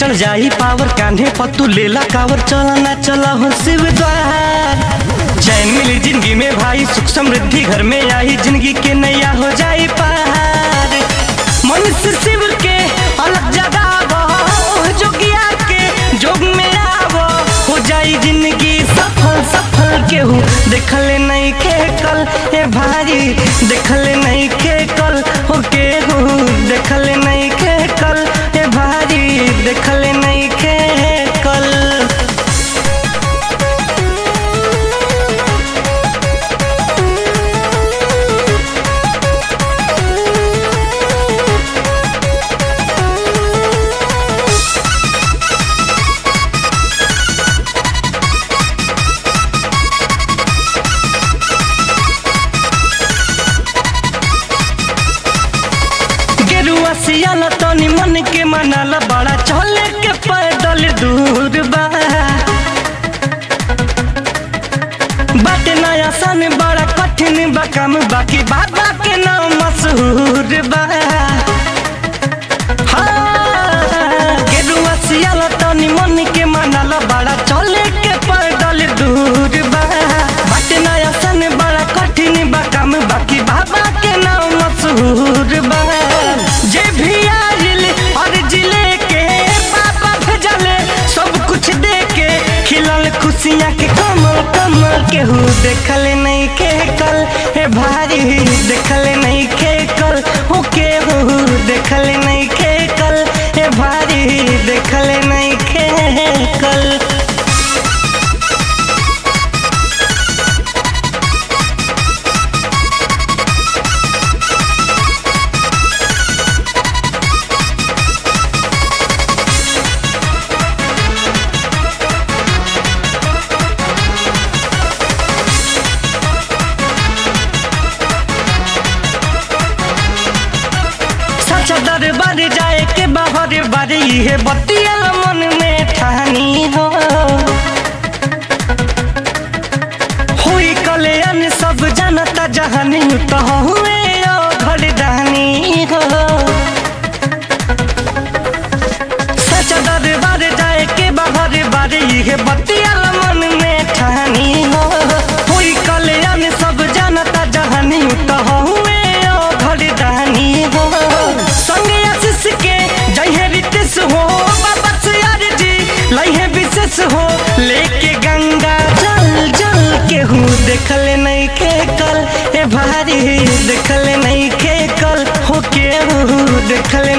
चल जाई पावर कान्हे पत्तू लेला कावर चला ना चला हो शिव द्वार चैन मिली जिंदगी में भाई सुख समृद्धि घर में आई जिंदगी के नैया हो जाई पार मनुष्य शिव के अलग जगावो जोगिया के जोग में आवो हो जाई जिंदगी सफल सफल केहू देखले नहीं के कल ए भाई देखले नहीं के कल हो केहू देखले नहीं के कल ए भाई देखले नहीं के कल गेरुआ सियाला तनी मन के मनाला बड़ा चले के पैदल दूर बा बाटे नया सन बड़ा कठिन बा काम बाकी बाबा के नाम मशहूर बा हाँ, गेरुआ सियाला तनी मन के मनाला बड़ा चले के पैदल दूर बा बाटे नया सन बड़ा कठिन बा काम बाकी बाबा के नाम मशहूर बा जे भी आइल और जिले के बाबा भेजले सब कुछ दे के खिलल खुशियाँ के कमल कमल केहू देखले नहीं के कल हे भारी देखले नहीं के कल हो केहू देखले नहीं के कल हे भारी देखले नहीं के कल सच दरबार जाए के बाहर बारी है बतिया मन में ठानी हो हुई कल्याण सब जनता जहानी तो हुए ओ घरदानी हो सच दरबार जाए के बाहर बारी है बतिया मन में ठानी हो हुई कल्याण सब जनता जहानी तो हुए ओ घरदानी हो संगे आशीष के जय है रितेश हो बाबा सियार जी लई है विशेष हो लेके गंगा जल जल केहू देखले नहीं के कल ए भारी देखले नहीं के कल हो केहू देखले